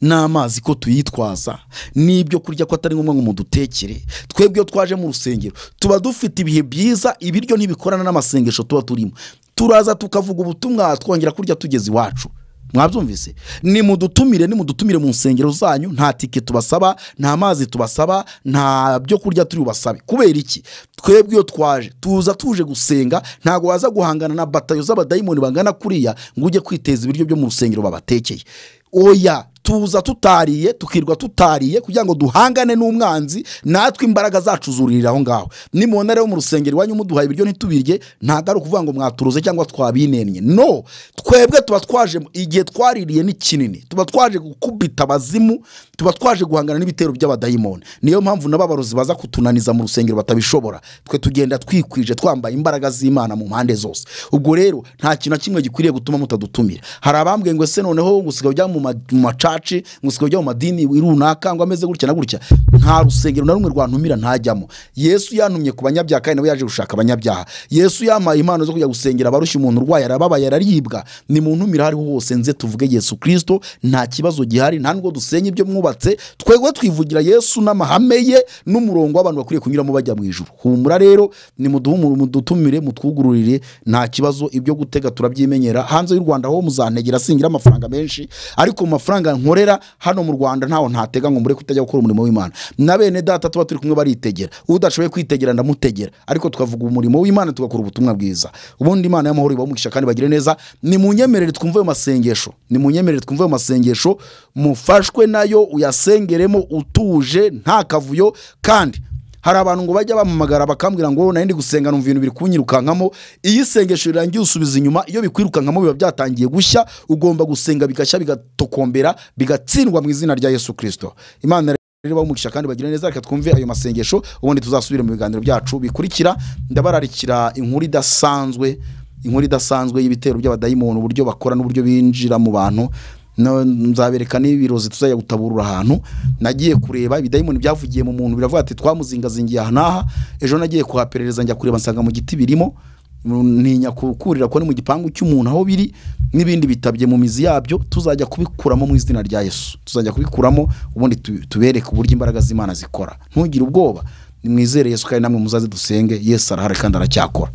n'amazi ko tuyitwaza n'ibyo kurya ko atari ngombwa ngo mudutekere twebwe iyo twaje mu rusengero tuba dufite ibihe byiza ibiryo ntibikorana n'amasengesho tuba turimo turaza tukavuga ubutumwa twongera kurya tugeze iwacu mwabyumvise nimudutumire nimudutumire mu nsengero zanyu nta tike tubasaba nta mazi tubasaba nta byo kurya turi bubasabe kubera iki twebwe iyo twaje tuza tuje gusenga ntabwo waza guhangana na batayo z'abadayimoni bangana kuriya ngo ujye kwiteza ibiryo byo mu rusengero babatekeye oya tuza tutariye tukirwa tutariye kugira ngo duhangane n'umwanzi natwe imbaraga zacu zuririra aho ngaho nimubona rero mu rusengero iwanyu muduhaye ibiryo ntitubirye ntabwo ari ukuvuga ngo mwaturuze cyangwa twabinennye no twebwe tuba twaje igihe twaririye ni kinini tuba twaje gukubita abazimu tuba twaje guhangana n'ibitero by'abadayimoni niyo mpamvu n'ababarozi baza kutunaniza mu rusengero batabishobora twe tugenda twikwije twambaye imbaraga z'imana mu mpande zose ubwo rero nta kintu na kimwe gikwiriye gutuma mutadutumira hari abambwiye ngo ese noneho gusiga byaba mu ma- mu macaca church ngo usibye kujya mu madini runaka ngo ameze gutya na gutya nta rusengero na rumwe rwantumira ntajyamo yesu yantumye ku banyabyaha kandi nawe yaje gushaka abanyabyaha yesu yampaye impano zo kujya gusengera abarushya umuntu urwaye arababaye araribwa ni mu ntumire aho ariho hose nze tuvuge yesu kirisito nta kibazo gihari nta nubwo dusenya ibyo mwubatse twebwe twivugira yesu n'amahame ye n'umurongo w'abantu bakwiriye kunyuramo bajya mu ijuru humura rero ni muduhumure mudutumire mutwugururire nta kibazo ibyo gutega turabyimenyera hanze y'u rwanda ho muzantegera singira amafaranga menshi ariko mu mafaranga nkorera hano mu rwanda ntaho ntatega ngo mureke kutajya gukora umurimo w'imana na bene data tuba turi kumwe baritegera udashoboye kwitegera ndamutegera ariko tukavuga umurimo w'imana tugakora ubutumwa bwiza ubundi imana y'amahoro ibamugisha kandi bagire neza ni mu nyemerere twumve ayo masengesho ni mu nyemerere twumve ayo masengesho mufashwe nayo uyasengeremo utuje nta kavuyo kandi hari abantu ngo bajya bampamagara bakambwira ngo nari ndi gusenga numva ibintu biri kunyirukankamo iyo isengesho rirangiye usubiza inyuma iyo bikwirukankamo biba byatangiye gushya ugomba gusenga bigashya bigatokombera bigatsindwa mu izina rya yesu kirisito imana rero bamugisha kandi bagira neza reka twumve ayo masengesho ubundi tuzasubire mu biganiro byacu bikurikira ndabararikira inkuru idasanzwe inkuru idasanzwe y'ibitero by'abadayimoni uburyo bakora n'uburyo binjira mu bantu na- nzabereka n'ibirozi tuzajya gutaburura ahantu nagiye kureba ibidayimoni byavugiye mu muntu biravuga ati twamuzingazingiye aha n'aha ejo nagiye kuhaperereza njya kureba nsanga mu giti birimo ntinya kukurira ko ni mu gipangu cy'umuntu aho biri n'ibindi bitabye mu mizi yabyo tuzajya kubikuramo mu izina rya yesu tuzajya kubikuramo ubundi tu- tubereke uburyo imbaraga z'imana zikora ntugire ubwoba nimwizere yesu kandi namwe muzaze dusenge yesu arahari kandi aracyakora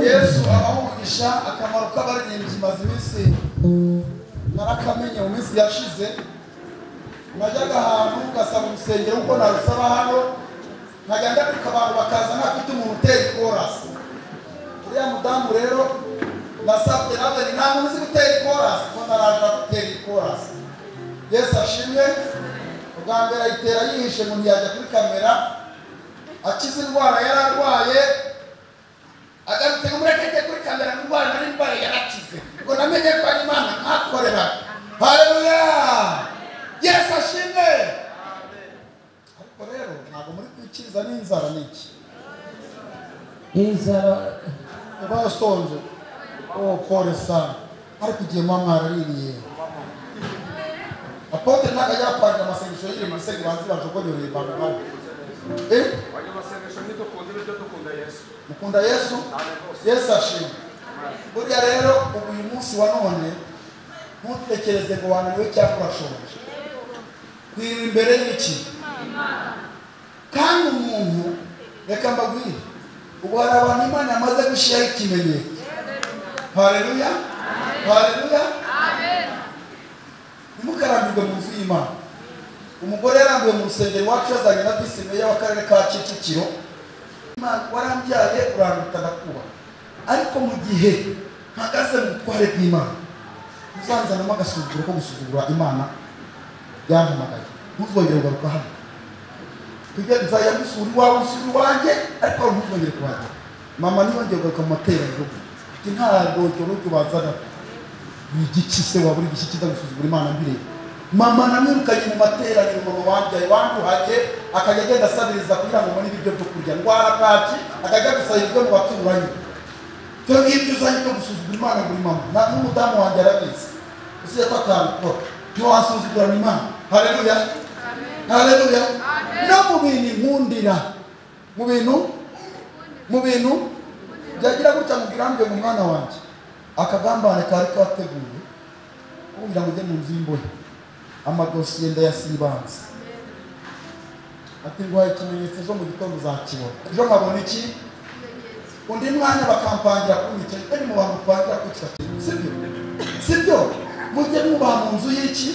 yesu abaha umugisha akamaro k'abaririmbyi maze iminsi narakamenye mu minsi yashize najyaga ahantu ugasaba urusengero kuko narusaba hano nkajya ndaduka abantu bakaza ntafite umuntu uteye ikorasi uriya mudamu rero nasabye nawe nta muntu uzi gutera ikorasi kuko naraje gutera ikorasi yesu ashimwe ubwa mbere ayitera yihishe ngo ntiyajya kuri kamera akize indwara yari arwaye agarutse ngo murekeke kuri kamera mu rwanda n'indwara yarakize ngo namenye ko ari imana nkakorera hareruya yesu ashimwe ariko rero ntabwo muri kwikiza n'inzara n'iki inzara uba usonje uwo pole sana ariko igihe mwa mwaraririye apotre ntabwo ajya kwandika amasengesho yiri mu bisego banzi bajugunyuriye imbaga nawe eh Wajya amasengesho ntidukunda ibyo dukunda Yesu. mukunda yesu yesu ashimwe buriya rero ubu uyu munsi wa none ntutekereze ngo wananiwe cyangwa urashonje kwira imbere y'iki kandi umuntu reka mbabwire ubu hari abantu imana yamaze gushyiraho ikimenyetso hareruya hareruya ntimukarambirwe mu nzu y'imana umugore yarambiwe mu rusengero iwacu yazanye na visi meya w'akarere ka kicukiro Imana warambyaye uranguta ndakuba ariko mu gihe mpagaze mu butware bw'imana uzanzanamo agasuzuguro ko gusuzugura imana yampamagaye ntuzongere kugaruka hano tujye nzajya gusura iwawe usura iwanjye ariko wari ntuzongere kuhajya mama ntiyongeye kugaruka mu materaniro ati nta rwogero rwo bazana ni igiki se wabura igiki kiza gusuzugura imana mbireba mama namwirukanye mu materaniro mama wanjye wanduhanye akajya agenda asabiriza kugira ngo mbone ibiryo byo kurya ndwara bwaki akajya gusaba ibiryo mu baturanye ibyo ngibyo uzanye byo gusuzugura imana buri mama na n'umudamu wanjye arabizi usize ko atabikora ntiwasuzugurana imana hareruya hareruya no mu bintu inkundira mu bintu mu bintu byagira gutya ngo ubirambe mu mwana wanjye akagambane kari kateguwe kugira ngo ujye mu nzu y'imbohe amadosiye ndayasibanze ati nguhaye ikimenyetso ejo mu gitondo uzakibona ejo nkabona iki undi mwanya bakampangira kuri icyo ntebe mu bantu bapangira kuri kiriya kintu sibyo sibyo mujye mwubaha mu nzu y'iki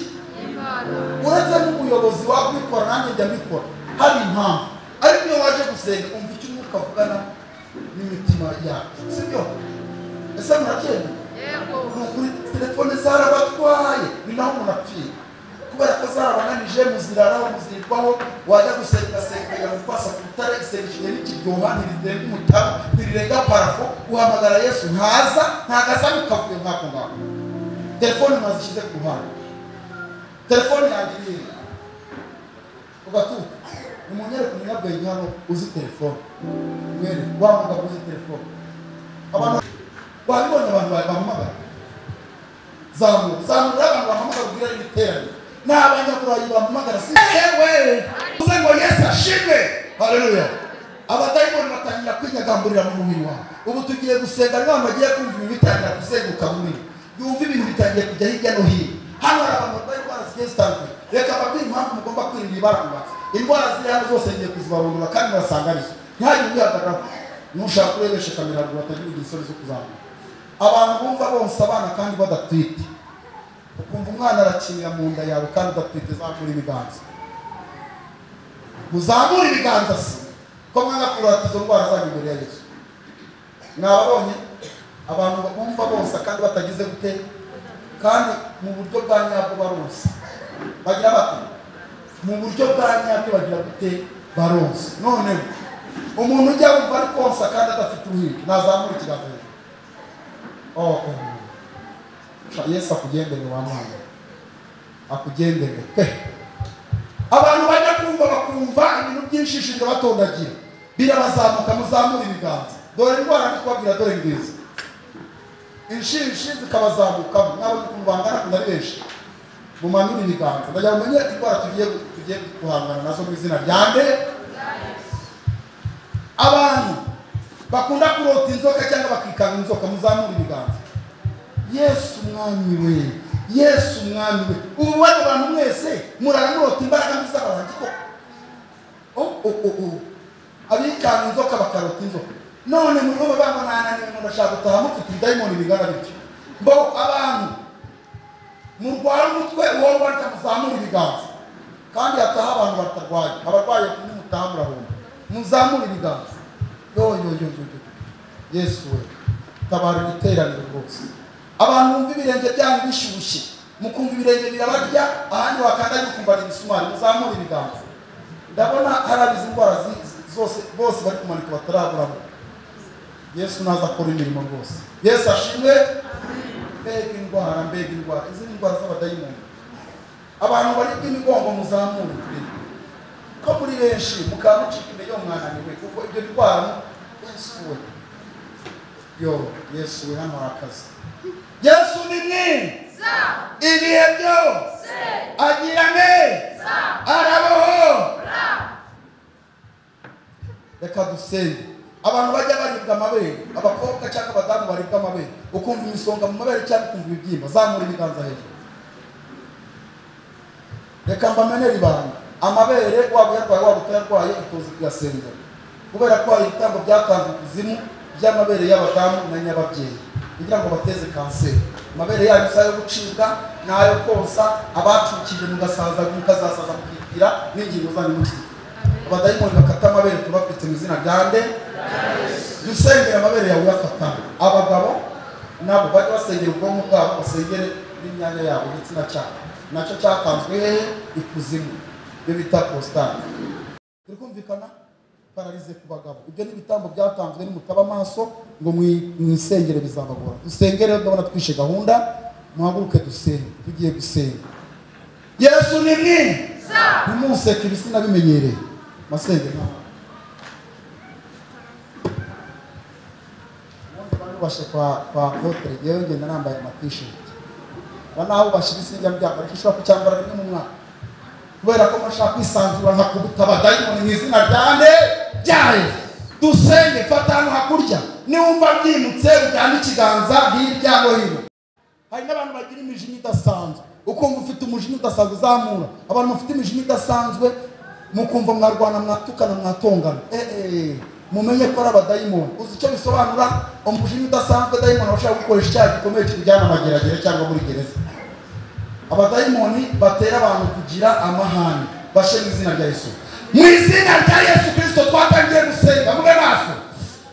uretse n'umuyobozi wakwikora nanjye njya mbikora hari impamvu ariko iyo waje gusenga umva icyo umwuka avugana n'imitima yacu sibyo ese muracyemera ni ukuri telefone zarabatwaye ni naho umuntu apfira kubera ko zarabananije muziraraho muzirwaho wajya gusengasengera mupfasa ku rutare isengesho n'ikiryoha ntirirenga umutara ntirirenga parafo uhamagara yesu ntaza ntagasamu kavuye nk'ako ngako telefone mwazishyize ku ruhande telefone yanjye irihe ugatuka umunyereka umunyabwenge hano uzi telefone mwere wa mugabo uzi telefone abantu babibonye abantu bahamagara zamura zamura abantu bahamagara ubwira ibiterane ni abanyakurayi bahamagara si yewe uze ngo yesu ashimwe haleluya abadayimoni batangira kwinyagamburira mu mubiri wawe ubu tugiye gusenga niba bagiye kumva ibintu bitangira kuzenguka mubiri yumva ibintu bitangiye kujya hirya no hino hano hari abantu barwaye indwara zigiye zitandukanye reka babwire impamvu mugomba kwirinda ibaranga indwara ziri hano zose ngiye kuzibarundura kandi murasangariza ntihagire uyihagararaho nushaka urebeshe kamera ngo batagira igisore zo kuzamuka abantu bumva bonsa abana kandi badatwite ukumva umwana arakinira mu nda yawe kandi udatwite zamura ibiganza muzamure ibiganza se ko mwana kurata izo ndwara zanyu imbere ya yesu mwababonye abantu bumva bonsa kandi batagize gute kandi mu buryo bwa nyabwo baronsa bagira bati mu buryo bwa nyabwo bagira gute baronsa none umuntu ujya wumva ari konsa kandi adafite uruhinja nazamura ikiganza hejuru Oh, oh. yesu akugendere wa mwana akugendere pe abantu bajya kumva bakumva ibintu byinshi shinga batondagira birabazamuka muzamure ibiganza dore indwara ndi kubabwira dore ngizi inshinshi zikabazamukamo mwabonye ukuntu bangana kuna ari benshi mumanure ibiganza ndagira ngo mumenye indwara tugiye tugiye guhangana nazo mu izina rya nde abantu bakunda kurota inzoka cyangwa bakikanga inzoka muzamura ibiganza yesu umwami we yesu umwami we ubu bano bantu mwese murara murota imbaraga mbi z'abarangi koko abikanga inzoka bakarota inzoka none muri bo baba mwananiwe ngo ndashaka gutaha mufite ibidayimoni bingana bityo mbo abantu murwara umutwe uwo mwarika muzamura ibiganza kandi hataha abantu batarwaye abarwaye nimutaha murahomba muzamura ibiganza yo yo yo yo yo yesu we tabara ibiteraniro rwose abantu bumva ibirenge byanyu bishyushye mukumva ibirenge birabarya ahandi wakanda gukumbana imisumari muzamura ibiganza ndabona hari abizi indwara zi- zose bose bari kumanika bataraburamo yesu naza akora imirimo rwose yesu ashimwe mbega indwara mbega indwara izi ni indwara z'abadayimoni abantu bari bw'imigongo muzamure kureba ko muri benshi mukaba mucika imbere yo mwananiwe kuko ibyo birwara yesu we yo yesu we hano hari akazi yesu ni mwiza ibihe byose agira neza arabaho reka dusenge abantu bajya baribwa amabere abakobwa cyangwa abadamu baribwa amabere ukumva imisonga mu mabere cyangwa ukumva ibibyimba zamura ibiganza hejuru reka mbamenere ibanga amabere waba uyarwaye waba utayarwaye itoze kuyasengera kubera ko hari ibitambo byatanzwe kuzimu by'amabere y'abadamu na nyababyeyi kugira ngo bateze kanseri amabere yanyu si ayo gucibwa ni ayo konsa abacukije mugasaza mukazasaza mukibwira n'ingingo zanyu mukibwira abadayimoni bakata amabere tubapfitse mu izina rya nde jya usengera amabere yawe uyafata abagabo nabo bajya basengera ubwonko bwabo basengere n'imyanya yabo igitsina cyabo nacyo cyatanzwe hehe ikuzimu ibyo bita positani turi kumvikana pararize ku bagabo ibyo ni ibitambo byatanzwe nimutaba amaso ngo mwi- mwisengere bizabagora dusengere rero ndabona twishe gahunda muhaguruke dusenge tugiye gusenga yesu ni mwiza ntimuseke ibisina bimenyereye masenge ntabwo ubundi barubashe kwa kwa hotere yewe ngenda nambaye amatisheti ba naho ubashe ibisiga byabo ariko ushobora kucyambara rimwe mu mwaka kubera ko bashaka kwisanzura nkakubuta abadayimoni mu izina rya nde ryayo dusenge fata hano hakurya niwumva byimutse ujyane ikiganza hirya no hino hari n'abantu bagira imijinya idasanzwe ukumva ufite umujinya udasanzwe uzamura abantu bafite imijinya idasanzwe mukumva mwarwana mwatukana mwatongana Eh, eh, mumenye ko ari abadayimoni uzi icyo bisobanura umujinya udasanzwe dayimoni bashobora gukoresha icyaha gikomeye kikujyana amageragere cyangwa muri gereza abadayimoni batera abantu kugira amahane bashe mu izina rya yesu mu izina rya yesu kirisito twatangiye gusenga mube maso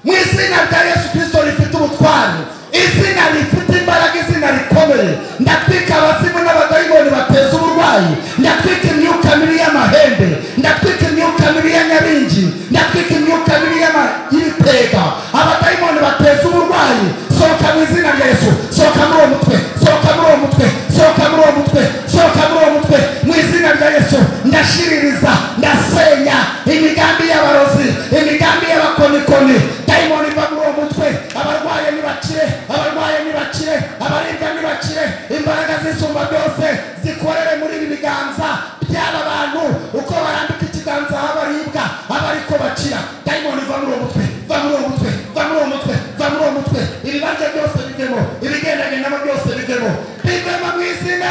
mu izina rya yesu kirisito rifite ubutwari izina rifite imbaraga izina rikomeye ndatwika abazimu n'abadayimoni bateza uburwayi burwayi ndatwika imyuka mibi y'amahembe ndatwika imyuka mibi ya nyaringi ndatwika imyuka mibi y'ama- y'ibitega abadayimoni bateza uburwayi sohoka mu izina rya yesu sohoka muri uwo mutwe sohoka muri uwo mutwe sohoka muri uwo mutwe sohoka muri uwo mutwe mu izina rya yesu ndashiririza ndasenya imigambi y'abarozi imigambi y'abakonikoni dayimoni iva muri uwo mutwe abarwaye nibakire abarwaye nibakire abaribwa nibakire imbaraga z'isumba byose zikorere muri ibi biganza by'aba bantu uko barambika ikiganza aho baribwa abariko bakira dayimoni iva muri uwo mutwe va muri uwo mutwe va muri uwo mutwe va muri uwo mutwe ibibanza byose bivemo ibigendagendamo byose bivemo bivemo mu izina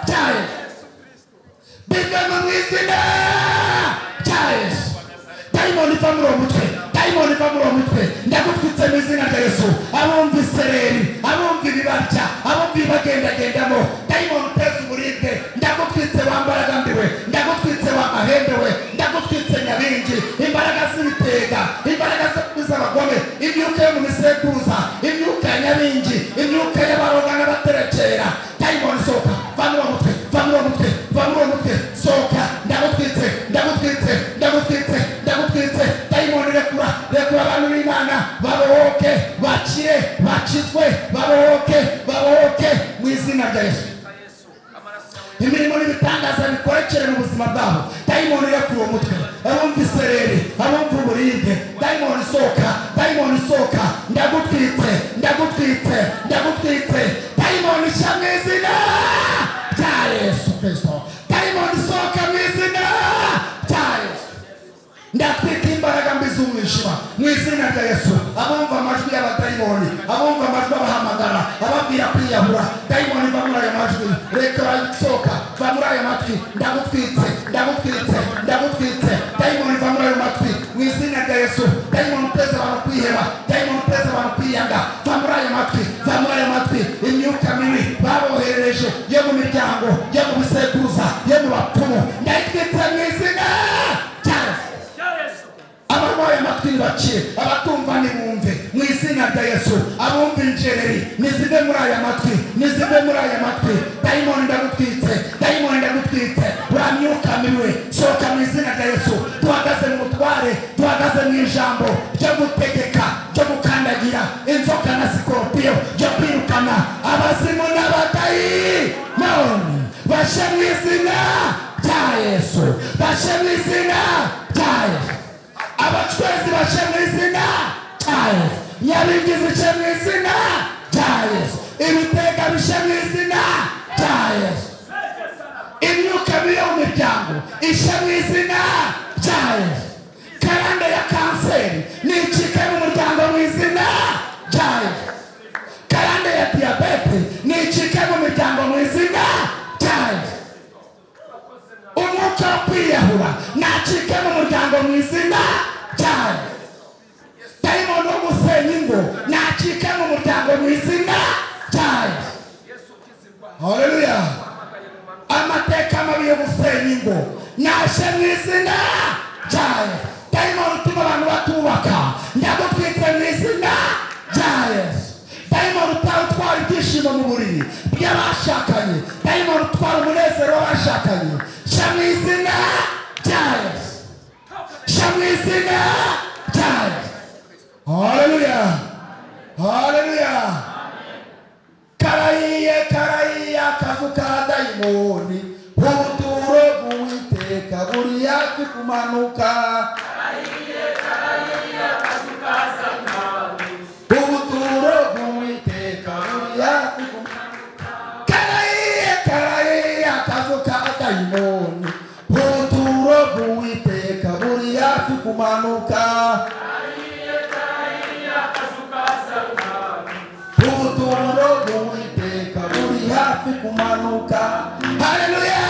rya yesu bivemo mu izina rya yesu dayimoni iva muri uwo mutwe dayimoni iva muri uwo mutwe ndagutwitse mu izina rya yesu abumva isereri abumva ibibarya abumva ibibagendagendamo dayimoni uteza uburibwe ndagutwitse wa mbaraga mbiwe ndagutwitse wa mahembe we ndagutwitse nyabingi imbaraga z'ibitega imbaraga zo- z'abagome imyuka yo mu misekuruza imyuka ya nyabingi imyuka y'abaroga n'abaterekera dayimoni sohoka va muri uwo mutwe va muri uwo mutwe va muri uwo mutwe sohoka ndagutwitse ndagutwitse ndagutwitse ndagutwitse dayimoni rekura rekura abantu b'imana babohoke bakire bakizwe babohoke babohoke mu izina rya yesu imirimo n'ibitangaza bikorekere mu buzima bwabo dayimoni irekura uwo mutwe abumva isereri abumva uburibwe dayimoni isohoka dayimoni isohoka ndagutwitse ndagutwitse ndagutwitse dayimoni ishya mu izina rya yesu kirisito dayimoni isohoka mu izina rya yesu ndatwika imbaraga mbi z'umwijima mu izina rya yesu abumva amajwi y'abadayimoni abumva amajwi abahamagara ababwira kwiyahura dayimoni va muri ayo majwi reka bayisohoka va muri ayo matwi ndagutwitse ndagutwitse ndagutwitse dayimoni va muri ayo matwi mu izina rya yesu dayimoni uteze abantu kwiheba dayimoni uteze abantu kwiyanga va muri ayo matwi va muri ayo matwi imyuka mibi baboherereje yo mu miryango yo mu bisekuruza yo mu bapfumu ndayitwitse mu izina rya yesu abarwaye amatwi nibakire abatumva nibumve mu izina rya yesu abumva injereri nizive muri aya matwi nizive muri aya matwi dayimoni ndagutwitse dayimoni ndagutwitse uramyuka miwe sohoka mu izina rya yesu duhagaze mu butware duhagaze mu ijambo ryo gutegeka ryo gukandagira inzoka na sikoropiyo ryo kwirukana abazimu n'abadayimoni bashe mu izina rya yesu bashe mu izina rya yesu abacwezi bashe mu izina rya yesu nyabingi zice mu izina rya yesu ibitega bishe mu izina rya yesu imyuka mibi yo mu miryango ishe mu izina rya yesu karande ya kanseri nicike mu muryango mu izina rya yesu karande ya diyabete nicike mu miryango mu izina rya yesu umwuka wo kwiyahura nacike mu muryango mu izina cyane dayimoni wo gusenya ingo nacike mu muryango mu izina cyane hareruya amateka mabi yo gusenya ingo nashe mu izina cyane dayimoni utuma abantu batubaka ndagutwitse mu izina rya yesu dayimoni utwara utwara ibyishimo mu buriri by'abashakanye dayimoni utwara umunezero w'abashakanye sha mu izina rya yesu sha mu izina rya yesu hareruya hareruya karayiye karayiye akavu ka dayimoni ubuturo bw'uwiteka buri hafi kumanuka ubuturo bw'uwiteka buri hafi kumanuka karayiye karayiye akazu ka dayimoni ubuturo bw'uwiteka buri hafi kumanuka ubuturo bw'uwiteka buri hafi kumanuka haleluya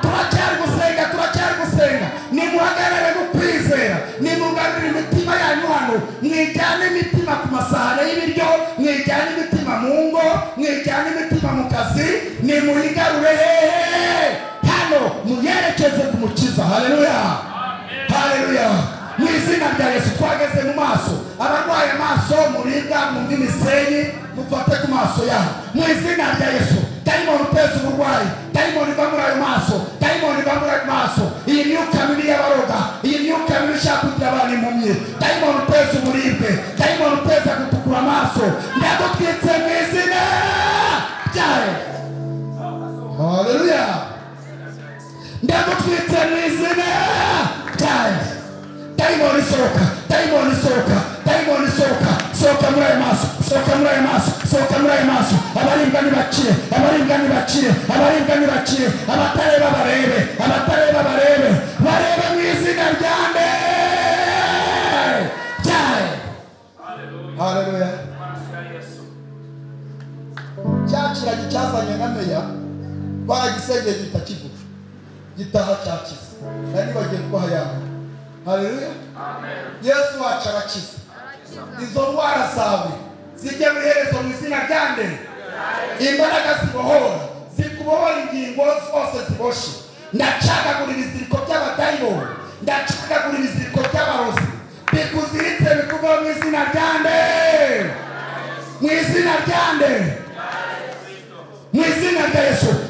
turacyari gusenga turacyari gusenga nimuhagarare gukwizera nimugarurire imitima yanyu hano mwijyane imitima ku masahane y'ibiryo mwijyane imitima mu ngo mwijyane imitima mu kazi nimuyigarure hehe hano muyerekeze ku mukiza haleluya haleluya mu izina rya yesu twageze mu maso abarwaye amaso muribwa mwumva imisenyi mufate ku maso yaho mu izina rya yesu dayimoni uteza uburwayi dayimoni iva muri ayo maso dayimoni iva muri ayo maso iyi myuka mibi y'abaroga iyi myuka mibi ishaka kugira abantu impumyi dayimoni uteza uburibwe dayimoni uteza gutukura amaso ndagutwitse mu izina ryayo haleluya ndagutwitse mu izina ryayo dayimoni sohoka dayimoni sohoka dayimoni sohoka sohoka muri ayo maso sohoka muri ayo maso sohoka muri ayo maso abaribwa ntibakire abaribwa ntibakire abaribwa ntibakire abatareba barebe abatareba barebe barebe mu izina rya nde ryayo haleluya cya kiragi cyazanye na meya baragisengeye gihita kivuga gitaha cyakize nari nibagiye kubaha yawe haleluya yesu wacu arakiza izo ndwara zawe zijya mu iherezo mu izina rya nde imbaraga zibohora zikubohora ingingo zose ziboshye ndacagagura ibiziriko by'abadayimoni ndacagagura ibiziriko by'abarozi bikuziritse bikuvaho mu izina rya nde mu izina rya nde mu izina rya yesu